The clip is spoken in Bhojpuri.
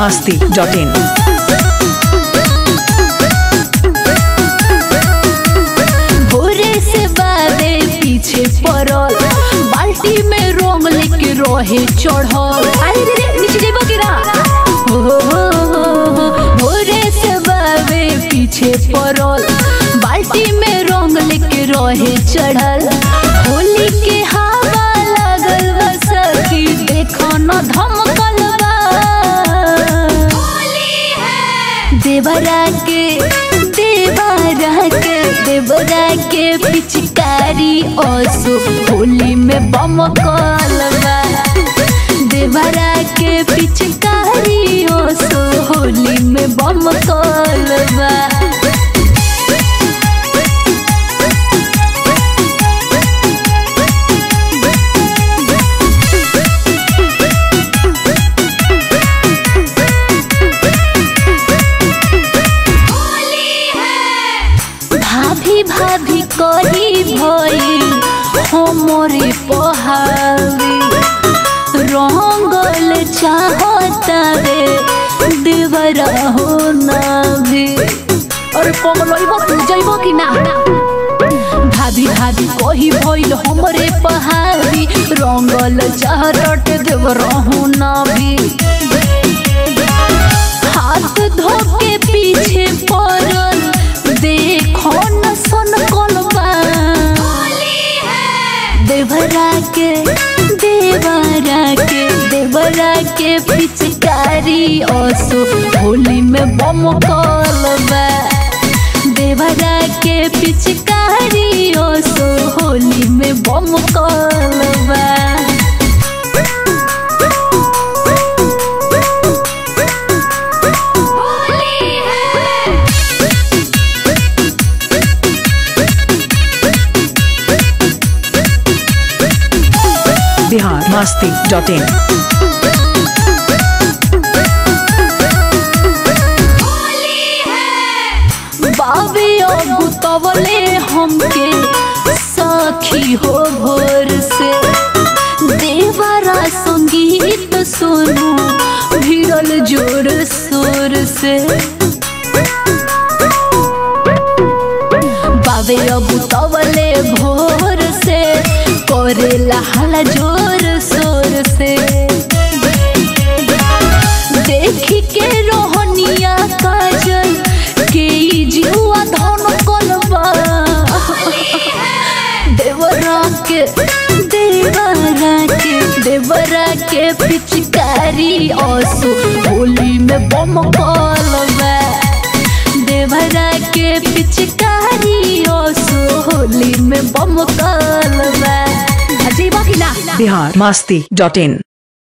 masti.in. भोरे से बादे पीछे पड़ल बाल्टी में रंग लेके रहे चढ़ल अरे रे रे नीचे जेबो कि ना हो हो हो हो हो। भोरे से बादे पीछे पड़ल बाल्टी में रंग लेके रहे चढ़ल होली के हवा लागल बा सखी देखो न धमकल बा देवरा के देवरा के देवरा के पिचकारी ओसो होली में बम कलवा देवरा के पिचकारी ओसो होली में बम कलवा भाभी भाभी कही भई हमरे पहावी रंगल चाहतावे देवरा हो ना भी अरे पगलइबो तू जइबो कि ना भाभी भाभी कही भइल हमरे पहावी रंगल चाहत देवरा हो ना भी हाथ धो के पीछे पड़ल देखो न सन कलबा देवरा के देवरा के देवरा के पिचकारी ओसो होली में बम कलबा देवरा के पिचकारी ओसो होली में बम कलबा Bihar masti.in. बाबे गुतवले हमके सखी हो भोर से देवरा संगीत सुनू भिड़ल जोर शोर से बाबे गुतवले भोर से करेला हला जोर शोर से देखी के रोहनिया काजल के ई जुआ धन कलबा देवरा के देवरा के देवरा के पिचकारी ओसो होली में बम कलबा देवरा के पिचकारी ओसो होली में बम कलबा अजीबा कि ना Bihar masti.in.